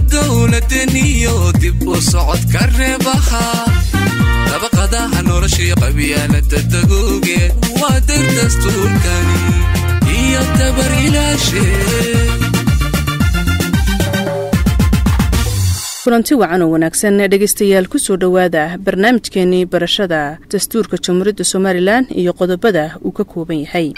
dowladeniyo dib u socodka reebaha dabaqadaha noloshiyo qabyaalada dagoogeed waa dar dastuurkani iyo dabar ilaashe kulanti wacan oo wanaagsan dhegaystayaal ku soo dhowaada barnaamijkeenii barashada dastuurka jamhuuriyadda somalilan iyo qodobada uu ka kooban yahay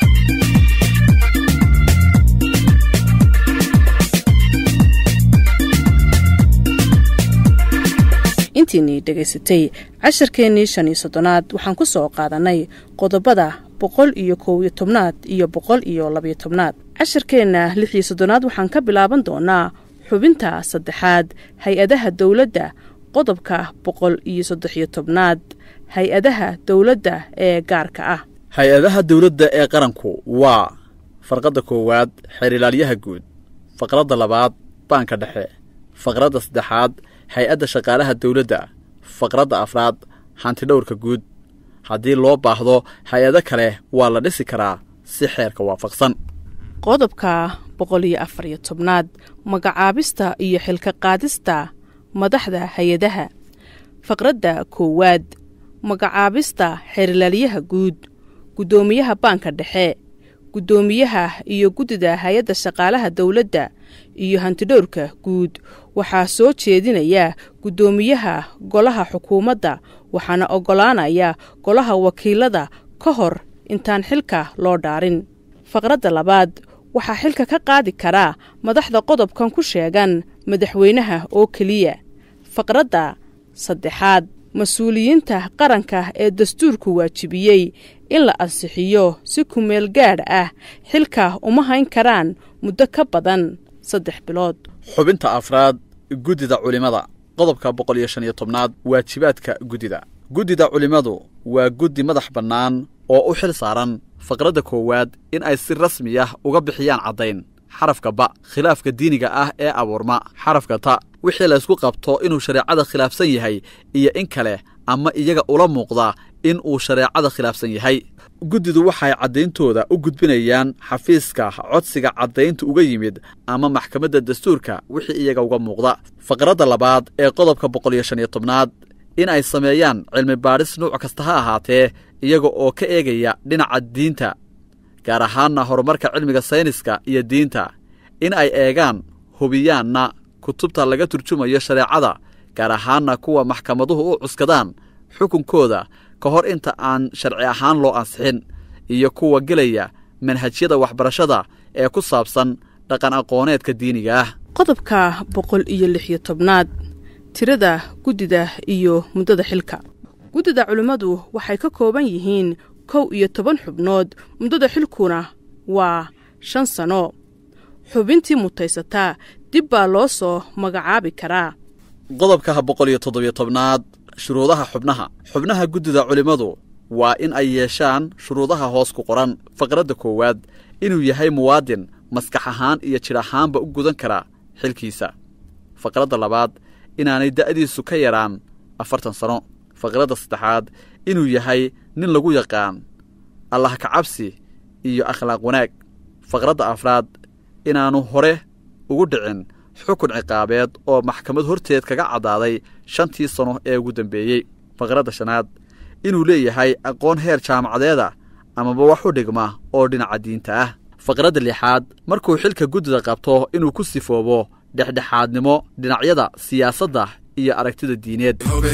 intiinii dhegaysatay casharkeennii shan iyo soddonaad waxaan ku soo qaadannay qodobada boqol iyo kow iyo tobnaad iyo boqol iyo labayo tobnaad casharkeenna lix iyo soddonaad waxaan ka bilaaban doonaa xubinta saddexaad hay-adaha dowladda qodobka boqol iyo saddex-iyo tobnaad hay-adaha dowladda ee gaarka ah hay-adaha dowladda ee qaranku waa farqadda koowaad xeerilaalyaha guud faqradda labaad baanka dhexe faqradda saddexaad hay-adda shaqaalaha dowladda faqradda afraad hantidhowrka guud haddii loo baahdo hay-ado kale waa la dhisi karaa si xeerka waafaqsan qodobka boqol iyo afar iyo tobnaad magacaabista iyo xilka qaadista madaxda hay-adaha faqradda koowaad magacaabista xeerilaalyaha guud guddoomiyaha baanka dhexe guddoomiyaha iyo guddida hay-adda shaqaalaha dowladda iyo hantidhowrka guud waxaa soo jeedinaya guddoomiyaha golaha xukuumadda waxaana oggolaanaya golaha wakiilada ka hor intaan xilka loo dhaarin faqradda labaad waxaa xilka ka qaadi karaa madaxda qodobkan ku sheegan madaxweynaha oo keliya faqradda saddexaad mas-uuliyiinta qaranka ee dastuurku waajibiyey in la ansixiyo si kumeel gaadh ah xilka uma hayn karaan muddo ka badan saddex bilood xubinta afraad guddida culimmada qodobka boqol iyo shan iyo tobnaad waajibaadka guddida guddida culimmadu waa guddi madax bannaan oo u xil saaran faqradda koowaad in ay si rasmi ah uga bixiyaan caddayn xarafka ba khilaafka diiniga ah ee abuurma xarafka ta wixii laysku qabto inuu shareecada khilaafsan yahay iyo in kale ama iyaga ula muuqda in uu shareecada khilaafsan yahay guddidu waxay caddayntooda u gudbinayaan xafiiska codsiga caddaynta uga yimid ama maxkamadda dastuurka wixii iyaga uga muuqda faqradda labaad ee qodobka boqol iyo shan iyo tobnaad in ay sameeyaan cilmi baadhis nuuc kasta ha ahaatee iyaga oo ka eegaya dhinaca diinta gaar ahaanna horumarka cilmiga sayniska iyo diinta in ay eegaan hubiyaanna kutubta laga turjumayo shareecada gaar ahaanna kuwa maxkamaduhu u cuskadaan xukunkooda ka hor inta aan sharci ahaan loo ansixin iyo kuwa gelaya manhajyada waxbarashada ee ku saabsan dhaqan aqooneedka diiniga ah qodobka boqol iyo lix iyo tobnaad tirada guddida iyo muddada xilka guddida culimmadu waxay ka kooban yihiin kow iyo toban xubnood muddada xilkuna waa shan sano xubintii mutaysataa dib baa loo soo magacaabi karaa qodobka boqol iyo toddobiyo tobnaad shuruudaha xubnaha xubnaha guddida culimmadu waa in ay yeeshaan shuruudaha hoos ku qoran faqradda koowaad inuu yahay muwaadin maskax ahaan iyo jidh ahaanba u gudan kara xilkiisa faqradda labaad inaanay da'diisu ka yaraan afartan sano faqradda saddexaad inuu yahay nin lagu yaqaan allah kacabsi iyo akhlaaq wanaag faqradda afraad inaannu hore ugu dhicin xukun ciqaabeed oo maxkamad horteed kaga caddaaday shantii sano ee ugu dambeeyey faqradda shanaad inuu leeyahay aqoon heer jaamacadeeda amaba wax u dhigma oo dhinaca diinta ah faqradda lixaad markuu xilka guddida qabto inuu ku sifoobo dhexdhexaadnimo dhinacyada siyaasadda iyo aragtida diineed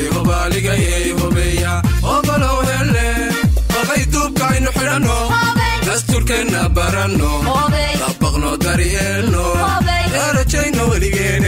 duubkaaynu xidhanno dastuurkeenna baranno dabaqno daryeelno darajayno weligeene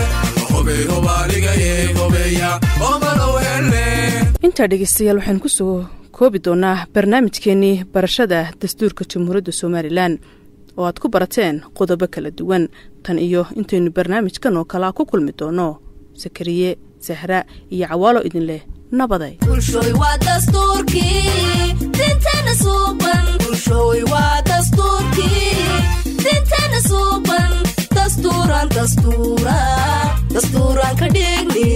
intaa dhegaystayaal waxaynu ku soo koobi doonaa barnaamijkeennii barashada dastuurka jamhuuriyadda somalilan oo aad ku barateen qodobo kala duwan tan iyo intaynu barnaamijkan oo kalea ku kulmi doonno sakariye sahra iyo cawaalo idin leh nabaday bulshooy waa dastuurkii dinteena suuban bulshooy waa dastuurkii dinteena suuban dastuuran dastuura dastuuran ka dhigni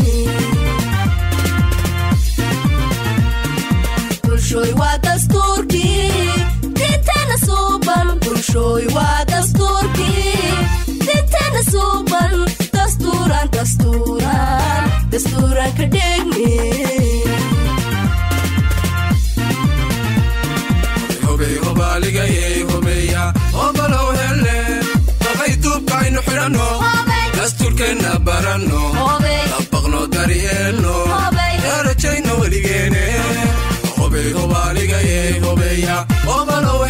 bulshooy waa dastuurkii dinteena suuban bulshooy waa dastuurkii dinteena suuban dastuur xidhanno dastuurkeenna baranno dabaqno daryeelno ee rajayno weligeene hobey hobaaligaye hobeya obalow